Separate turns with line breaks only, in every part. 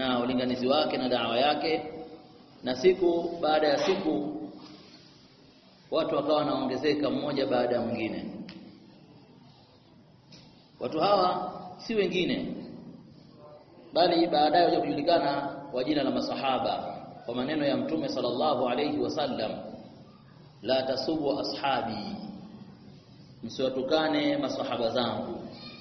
na ulinganizi wake na dawa yake na siku baada ya siku watu wakawa wanaongezeka mmoja baada ya mwingine watu hawa si wengine bali baadaye waja kujulikana kwa jina la masahaba kwa maneno ya mtume sallallahu alayhi wasallam la tasubu ashabi msiwatukane masahaba zangu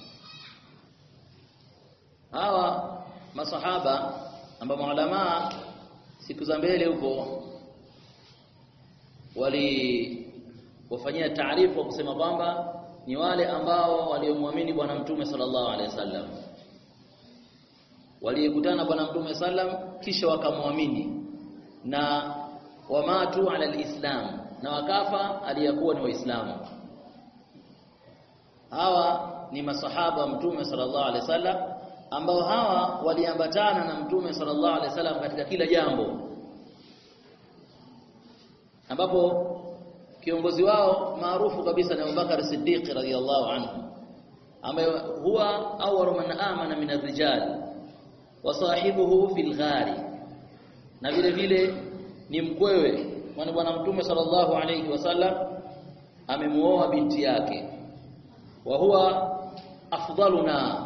hawa masahaba ambao maulamaa siku za mbele huko wali wafanyia taarifu wa kusema kwamba ni wale ambao waliomwamini bwana mtume sallallahu alaihi wasallam walikutana bwana mtume sallam kisha wakamwamini na wamatu ala alislam na wakafa aliyakuwa ni waislamu hawa ni masahaba mtume sallallahu alaihi wasallam ambao hawa waliambatana na mtume sallallahu alaihi wasallam katika kila jambo ambapo kiongozi wao maarufu kabisa ni Abubakar Siddiq radhiyallahu anhu ambaye huwa awwalu man amana min ar-rijal wa sahibuhu fil ghari na vile vile ni mkwewe kwani bwana mtume sallallahu alayhi wasallam amemuoa binti yake wa huwa afdaluna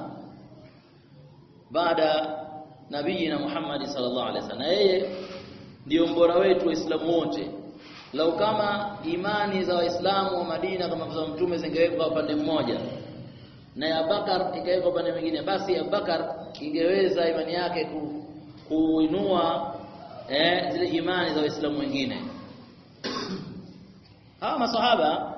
baada nabiyina Muhammad sallallahu alaihi wasallam yeye ndio mbora wetu waislamu wote lau kama imani za waislamu wa Madina kama za mtume zingewekwa upande mmoja na ya Bakar ikawekwa upande mwingine basi Abubakar ingeweza imani yake ku, kuinua eh, zile imani za waislamu wengine hawa masahaba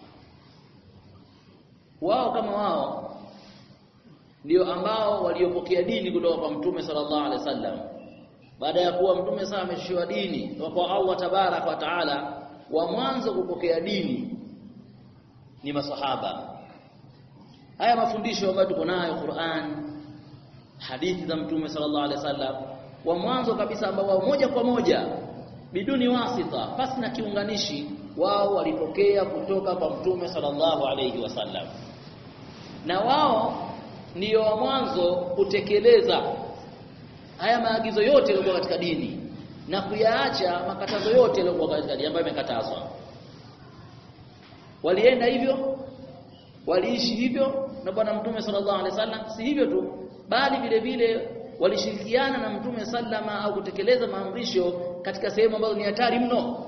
wao kama wao ndio ambao waliopokea dini kutoka kwa mtume sallallahu alaihi wasallam baada ya kuwa mtume sasa ameshiwa dini kutoka kwa Allah tabarak wa taala wa mwanzo kupokea dini ni masahaba haya mafundisho ambayo tuko nayo Qur'an hadithi za mtume sallallahu alaihi wasallam wa mwanzo kabisa ambao moja kwa moja biduni wasita pasi na kiunganishi wao walipokea kutoka kwa mtume sallallahu alaihi wasallam na wao ndiyo wa mwanzo kutekeleza haya maagizo yote yaliyokuwa katika dini na kuyaacha makatazo yote yaliyokuwa katika dini ambayo yamekatazwa walienda hivyo waliishi hivyo na bwana mtume sallallahu alaihi wasallam si hivyo tu bali vile vile walishirikiana na mtume sallama au kutekeleza maamrisho katika sehemu ambazo ni hatari mno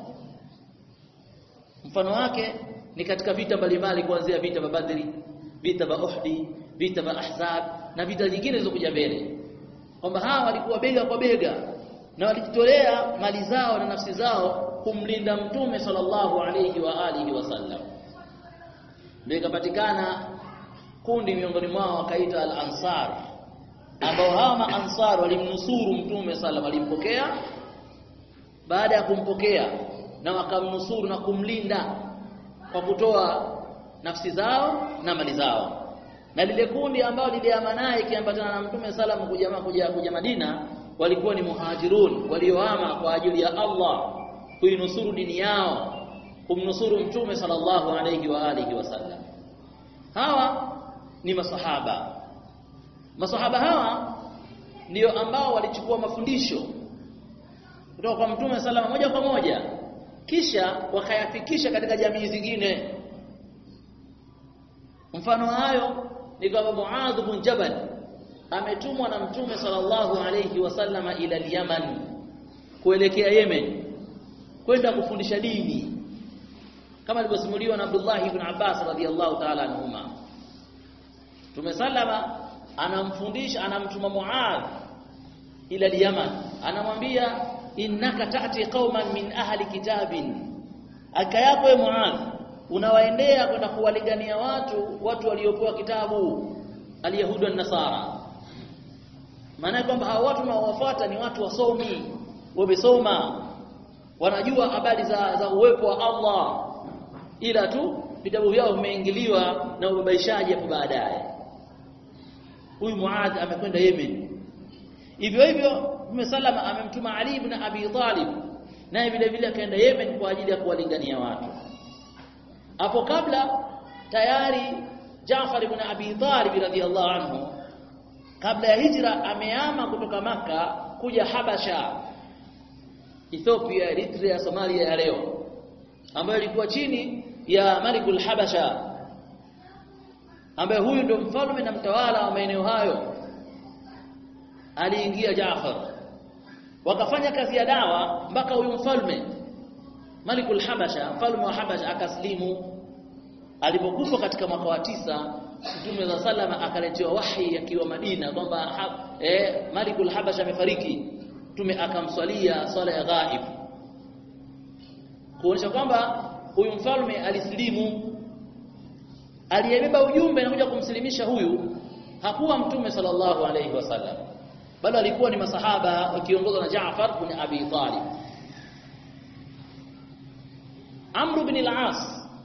mfano wake ni katika vita mbalimbali kuanzia vita vya Badri vita vya Uhud vita vya Ahzab na vita nyingine zilizokuja mbele kwamba hawa walikuwa bega kwa bega na walijitolea mali zao na nafsi zao kumlinda mtume sallallahu alayhi wa alihi wasallam ndio ikapatikana kundi miongoni mwao wakaita al-ansar ambao hawa maansar walimnusuru mtume sallam alimpokea baada ya kumpokea na wakamnusuru na kumlinda kwa kutoa nafsi zao na mali zao na lile kundi ambao liliama naye ikiambatana na mtume sallam kuja kuja kuja Madina walikuwa ni muhajirun waliohama kwa ajili ya Allah kuinusuru dini yao kumnusuru mtume sallallahu alayhi wa alihi wasallam hawa ni masahaba masahaba hawa ndio ambao walichukua mafundisho kutoka kwa mtume salama moja kwa moja kisha wakayafikisha katika jamii zingine mfano hayo ni kama Muadh bin Jabal ametumwa na mtume sallallahu alayhi wasallama ila Yaman kuelekea Yemen kwenda kufundisha dini kama alivyosimuliwa na Abdullah ibn Abbas radhiyallahu ta'ala anhuma Mtume sallama anamfundisha anamtuma Muadh ila Yaman anamwambia innaka ta'ti qauman min ahli kitabin aka yako Muadh unawaendea kwenda kuwalingania watu watu waliopewa kitabu alyahudi na nasara maana kwamba hao watu unaowafuata ni watu wasomi wamesoma wanajua habari za, za uwepo wa Allah ila tu vitabu vyao vimeingiliwa na ubabaishaji hapo baadaye huyu Muadh amekwenda Yemen hivyo hivyo Mtume salama amemtuma Ali ibn Abi Talib naye vile vile akaenda Yemen kwa ajili ya kuwalingania watu hapo kabla tayari Jaafar ibn Abi Talib radhiyallahu anhu kabla ya hijra amehama kutoka maka kuja Habasha Ethiopia Eritrea Somalia ya leo ambayo ilikuwa chini ya Malikul Habasha ambaye huyu ndio mfalme na mtawala wa maeneo hayo aliingia Jaafar wakafanya kazi ya dawa mpaka huyu mfalme Malikul Habasha mfalme wa Habasha akaslimu alipokufa katika mwaka wa tisa Mtume za salama akaletewa wahi akiwa Madina kwamba eh, Malikul Habasha amefariki Mtume akamswalia swala ya ghaib kuonyesha kwamba huyu mfalme alislimu aliyebeba ujumbe na kuja kumsilimisha huyu hakuwa Mtume sallallahu alayhi wasallam bali alikuwa ni masahaba wakiongozwa na Jaafar bin Abi Talib Amr bin al-As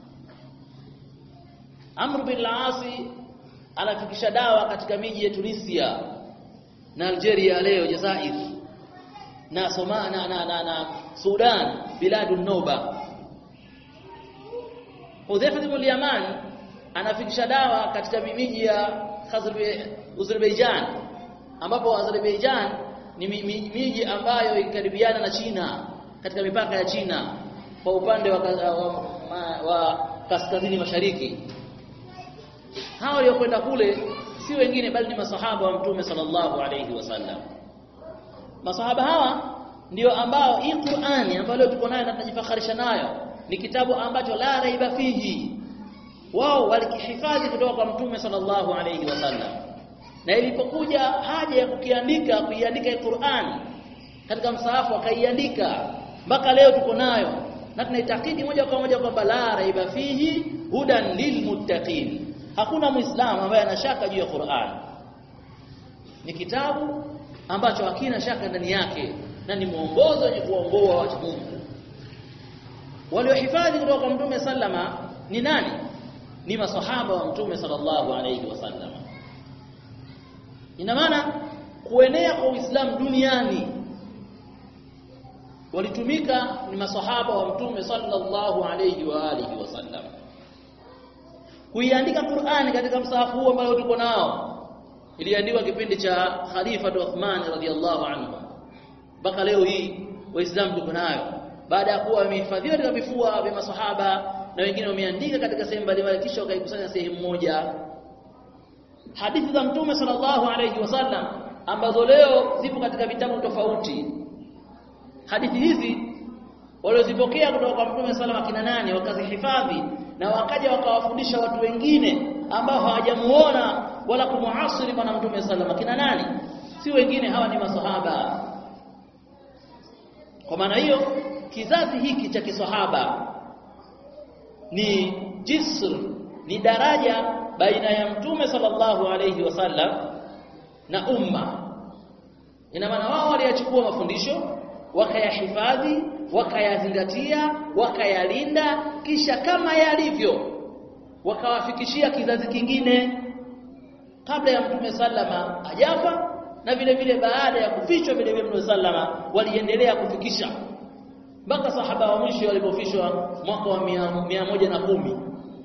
Amr bin al-As anafikisha dawa katika miji ya Tunisia na Algeria leo Jazair na Somalia na, na, na, na Sudan biladun Noba Hudhaifa bin al-Yaman anafikisha dawa katika miji ya Azerbaijan ambapo Azerbaijan ni miji ambayo ikaribiana na China katika mipaka ya China kwa upande wa, wa, wa, wa kaskazini mashariki hao waliokwenda kule si wengine bali ni masahaba wa mtume sallallahu alayhi wasallam masahaba hawa ndio ambao hii Qur'ani ambayo leo tuko nayo na tunajifakharisha nayo ni kitabu ambacho la raiba fihi wao walikihifadhi kutoka kwa mtume sallallahu alayhi wasallam na ilipokuja haja ya kukiandika kuiandika hii Qur'ani katika msahafu wakaiandika mpaka leo tuko nayo na tunaitakidi moja kwa moja kwamba la raiba fihi hudan lilmuttaqin hakuna muislamu ambaye ana shaka juu ya Qur'an ni kitabu ambacho hakina shaka ndani yake na ni mwongozo wenye kuongoa watu Mungu waliohifadhi kutoka kwa mtume sallama ni nani ni masahaba wa mtume sallallahu alayhi wasallam ina maana kuenea kwa Uislamu duniani walitumika ni masahaba wa mtume sallallahu alayhi wa alihi wasallam kuiandika Qur'ani katika msahafu huu ambao tuko nao iliandikwa kipindi cha Khalifa Uthman radhiallahu anhu mpaka leo hii waislamu tuko nayo baada ya kuwa wamehifadhiwa katika vifua vya masahaba na wengine wameandika katika sehemu mbalimbali kisha wakaikusanya sehemu moja hadithi za mtume sallallahu alayhi wasallam ambazo leo zipo katika vitabu tofauti hadithi hizi waliozipokea kutoka kwa mtume sallallahu akina nani wakazihifadhi na wakaja wakawafundisha watu wengine ambao hawajamuona wala kumuasiri bwana mtume sallallahu akina nani si wengine hawa ni masahaba kwa maana hiyo kizazi hiki cha kisahaba ni jisr ni daraja baina ya mtume sallallahu alayhi wasallam na umma ina maana wao waliyachukua mafundisho wakayahifadhi wakayazingatia wakayalinda kisha kama yalivyo wakawafikishia kizazi kingine kabla ya mtume sallama ajafa na vile vile baada ya kufichwa vile vile mtume sallama waliendelea kufikisha mpaka sahaba wa mwisho walipofishwa mwaka wa mia, mia moja na kumi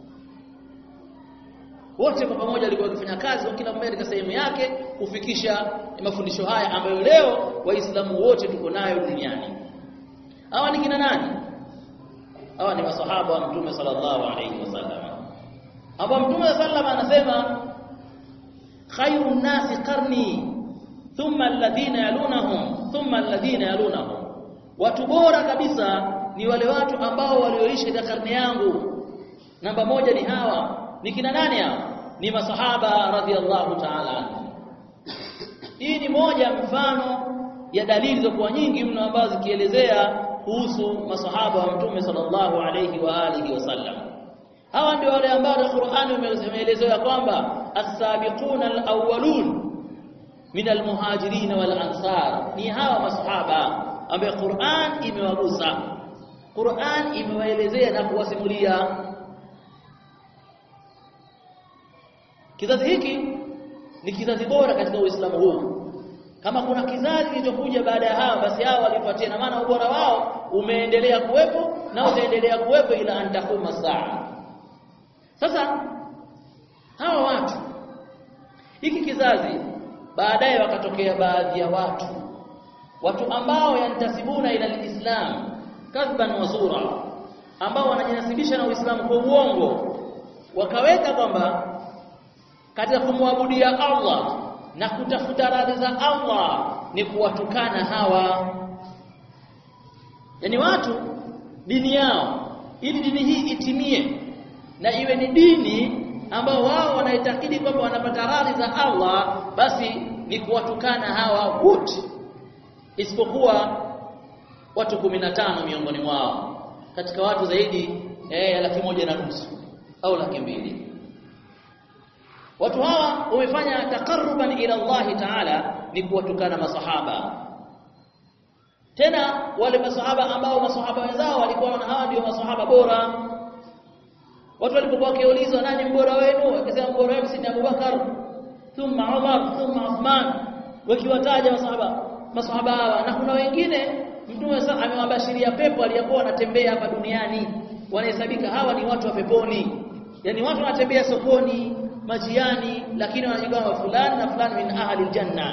wote kwa pamoja walikuwa wakifanya kazi kwa kila mmoja katika sehemu yake kufikisha mafundisho haya ambayo leo waislamu wote tuko nayo duniani hawa ni kina nani hawa ni masahaba wa mtume sallallahu alayhi wasallam hapa mtume sallallahu anasema khairun nasi qarni thumma alladhina yalunahum thumma alladhina yalunahum watu bora kabisa ni wale watu ambao walioishi katika karne yangu namba moja ni hawa ni kina nani hawa ni masahaba radhiallahu ta'ala anhu hii ni moja mfano ya dalili za kuwa nyingi mno ambazo zikielezea kuhusu masahaba wa mtume sallallahu alayhi wa alihi wasallam hawa ndio wale ambao Qur'ani imeelezewa kwamba as-sabiquna al-awwalun min al-muhajirin wal ansar ni hawa masahaba ambaye Qur'an imewagusa Qur'an imewaelezea na kuwasimulia kizazi hiki ni kizazi bora katika Uislamu huu kama kuna kizazi kilichokuja baada ya hawa basi hawa walifuatia na maana ubora wao umeendelea kuwepo na utaendelea kuwepo ila antakuma saa sasa hawa watu hiki kizazi baadaye wakatokea baadhi ya watu watu ambao yantasibuna ila alislam kadhban wa zura ambao wanajinasibisha na Uislamu kwa uongo wakaweka kwamba katika kumwabudia Allah na kutafuta radhi za Allah ni kuwatukana hawa yani watu dini yao ili dini hii itimie na iwe ni dini ambao wao wanaitakidi kwamba wanapata radhi za Allah basi ni kuwatukana hawa wote isipokuwa watu 15 miongoni mwao katika watu zaidi eh, ya laki moja na nusu au laki mbili watu hawa wamefanya taqarruban ila Allah Ta'ala ni kuwatukana masahaba tena wale masahaba ambao masahaba wenzao walikuwa na hawa ndio masahaba bora watu walipokuwa wakiulizwa nani mbora wenu akisema mbora wenu si Abubakar thumma Umar thumma Uthman wakiwataja masahaba masahaba hawa na kuna wengine mtume sasa amewabashiria pepo aliyokuwa wanatembea hapa duniani wanahesabika hawa ni watu wa peponi yani watu wanatembea sokoni majiani lakini wanajigawa fulani na fulani min ahli aljanna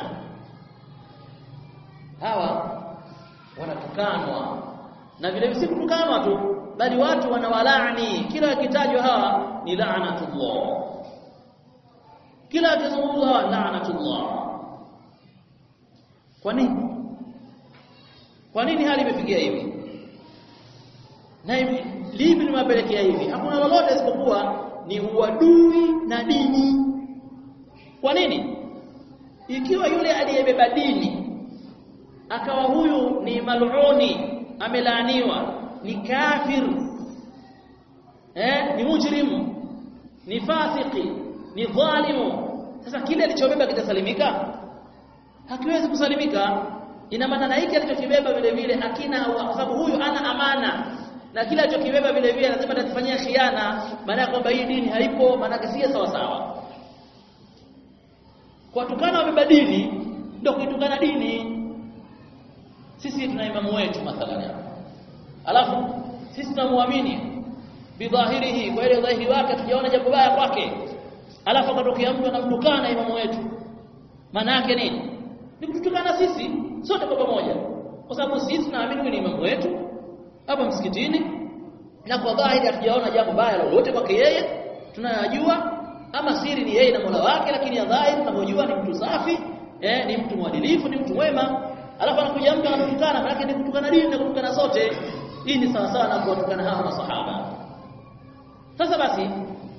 hawa wanatukanwa na vile vile kutukanwa tu bali watu wanawalaani kila wakitajwa hawa ni la'natullah kila akizungumzwa hawa la'natullah kwa nini kwa nini hali imefikia hivi na hivi lipi limewapelekea hivi hakuna lolote isipokuwa ni uadui na dini kwa nini ikiwa yule aliyebeba dini akawa huyu ni mal'uni amelaaniwa ni kafir eh ni mujrim ni fasiki ni dhalimu sasa kile alichobeba kitasalimika hakiwezi kusalimika ina maana hiki alichokibeba vile vile akina kwa sababu huyu ana amana na kila alichokibeba vile vile lazima atakifanyia khiana maana ya kwamba hii dini haipo maana si sawa sawa kwa tukana wabeba dini ndio kuitukana dini sisi tuna imamu wetu mathalan alafu sisi tunamwamini bidhahirihi kwa ile dhahiri wake tujaona jambo baya kwake alafu akatokea mtu anamtukana imamu wetu maana yake nini ni kututukana sisi sote kwa pamoja kwa sababu sisi tunaamini ni imamu wetu hapa msikitini na kwa dhahiri hatujaona jambo baya lolote kwake yeye tunayajua ama siri ni yeye na Mola wake lakini ya dhahiri tunavyojua ni mtu safi eh ni mtu mwadilifu ni mtu mwema alafu anakuja mtu anatukana maana ni kutukana dini na kutukana sote hii ni sawa sawa na kuwatukana hawa masahaba sasa basi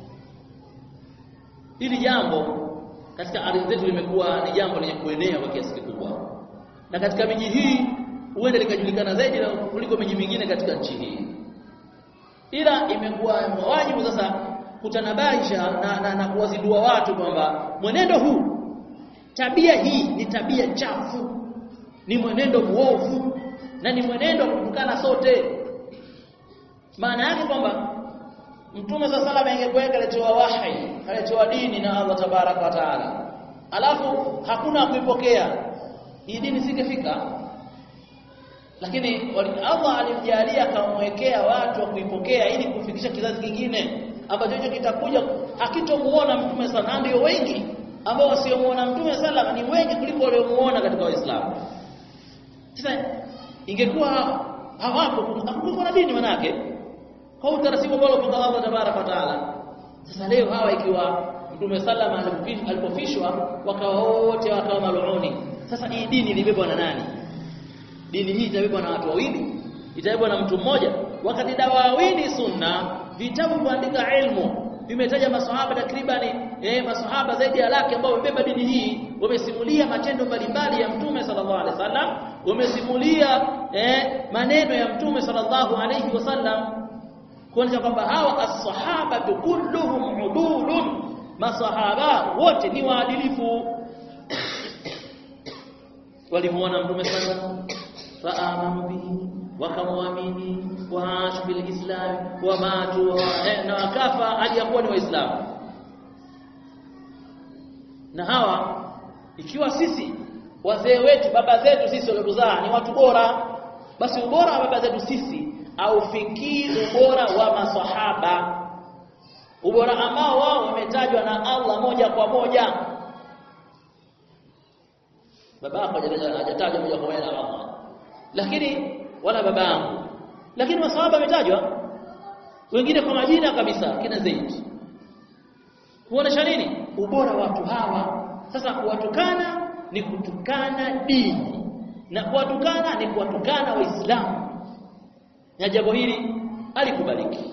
hili jambo katika ardhi zetu limekuwa ni jambo lenye kuenea kwa kiasi kikubwa na katika miji hii huenda likajulikana zaidi kuliko miji mingine katika nchi hii ila imekuwa wajibu sasa kutanabaisha na, na, na kuwazidua watu kwamba mwenendo huu tabia hii ni tabia chafu ni mwenendo mwovu na ni mwenendo wa kutukana sote maana yake kwamba mtume sasa salama ingekuweka alitoa wahi alitoa dini na Allah tabaraka wa taala alafu hakuna kuipokea hii dini singefika lakini Allah alimjalia akamwekea watu wa kuipokea ili kufikisha kizazi kingine ambacho hicho kitakuja hakitomuona mtume sana ndio wengi ambao wasiomuona mtume salama ni wengi kuliko waliomuona katika waislamu sasa ingekuwa hawapo hakungekuwa na dini manake kwa utaratibu ambao alipanga Allah tabaraka taala sasa leo hawa ikiwa mtume salama alipofishwa wakawa wote wakawa maluni sasa hii dini ilibebwa na nani dini hii itabebwa na watu wawili itabebwa na mtu mmoja wakati dawawini sunna vitabu kuandika ilmu vimetaja maswahaba takribani eh maswahaba zaidi ya laki ambao wamebeba dini hii wamesimulia matendo mbalimbali ya mtume sallallahu alaihi wasallam wamesimulia eh maneno ya mtume sallallahu alaihi wasallam kuonyesha kwamba hawa as-sahaba kulluhum udulun masahaba wote ni waadilifu walimuona mtume sallallahu faamanu bihi wakamwamini waashu bil islam wamatu eh, na wakafa hali ya kuwa ni waislamu na hawa ikiwa sisi wazee wetu baba zetu sisi waliotuzaa ni watu bora basi ubora wa baba zetu sisi aufikii ubora wa masahaba ubora ambao wao wametajwa na Allah moja kwa moja baba yako hajatajwa moja kwa moja na Allah lakini wala baba yangu lakini masahaba wametajwa wengine kwa majina kabisa kina Zaid kuonesha nini ubora wa watu hawa sasa kuwatukana ni kutukana dini na kuwatukana ni kuwatukana waislamu na jambo hili alikubaliki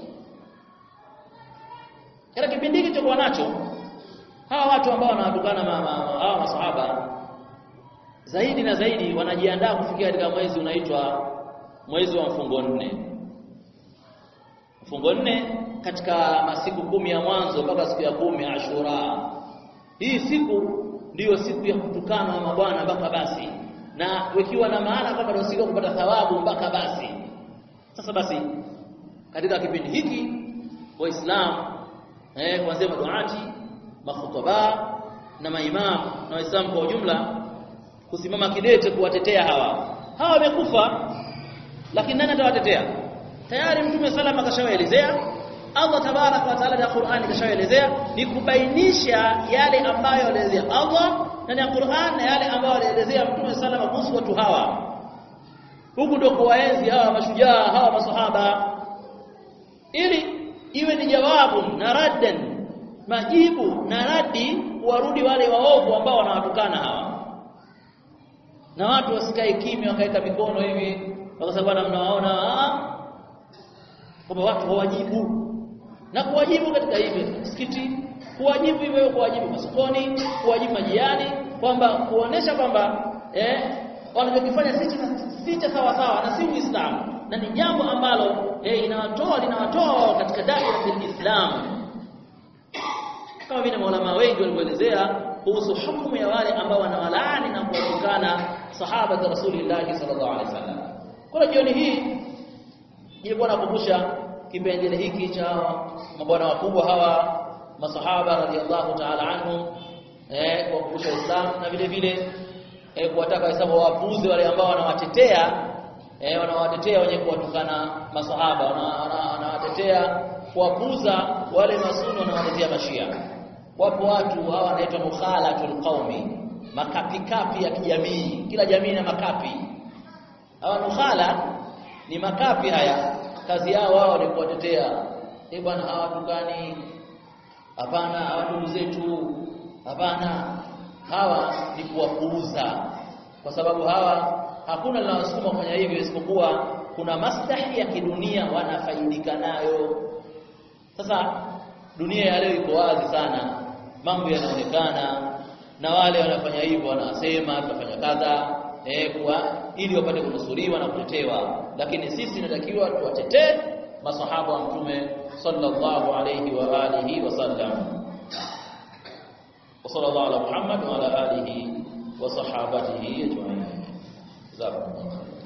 katika kipindi hiki chokuwa nacho hawa watu ambao wanawatukana hawa masahaba zaidi na zaidi wanajiandaa kufikia katika mwezi unaitwa mwezi wa mfungo nne mfungo nne katika masiku kumi ya mwanzo mpaka siku ya kumi ya Ashura hii siku ndiyo siku ya kutukana wa mabwana mpaka basi na wekiwa na maana kwamba ndio siku kupata thawabu mpaka basi sasa basi katika kipindi hiki waislamu eh kuanzia maduati makhutaba na maimamu na waislamu kwa ujumla kusimama kidete kuwatetea hawa hawa wamekufa lakini nani atawatetea tayari mtume salama kashawaelezea Allah tabaraka wa taala na Qur'an kashawaelezea ni kubainisha yale ambayo alielezea Allah ndani ya Qur'an na yale ambayo alielezea mtume salama kuhusu watu hawa huku ndio kuwaenzi hawa mashujaa hawa masahaba ili iwe ni jawabu na raddan majibu na radi warudi wale waovu ambao wanawatukana hawa na watu wasikae kimya wakaeka mikono hivi wakasema bwana mnawaona kwamba watu hawajibu na kuwajibu katika hivi msikiti kuwajibu hivyo kuwajibu masokoni kuwajibu majiani kwamba kuonesha kwamba eh wanachokifanya si cha sawa sawa na si Uislamu na ni jambo ambalo eh inawatoa linawatoa katika daira ya Islam kama vile maulama wengi walivyoelezea kuhusu hukumu ya wale ambao wanawalaani na kuwatukana sahaba za Rasulullah sallallahu alaihi wasallam. Kwa jioni hii nilikuwa nakumbusha kipengele hiki cha mabwana wakubwa hawa masahaba radhiallahu ta'ala anhum eh kuwakumbusha Uislamu na vile vile eh, kuwataka Waislamu wapuuze wale ambao wanawatetea eh, wanawatetea wenye kuwatukana masahaba wanawatetea kuwapuuza wale masuni wanawatetea mashia wapo watu hawa wanaitwa mukhalatul qaumi makapi kapi ya kijamii kila jamii na makapi hawa mukhala ni makapi haya kazi yao wao ni kuwatetea eh bwana hawatukani hapana hawa ndugu zetu hapana hawa ni kuwapuuza kwa sababu hawa hakuna linalosukuma kufanya hivyo isipokuwa kuna maslahi ya kidunia wanafaidika nayo sasa dunia ya leo iko wazi sana mambo yanaonekana na wale wanafanya hivyo wanasema tutafanya kadha eh kwa ili wapate kunusuriwa na kutetewa lakini sisi tunatakiwa tuwatetee masahaba wa mtume sallallahu alayhi wa alihi wasallam وصلى الله على محمد وعلى اله وصحابته اجمعين جزاكم الله خيرا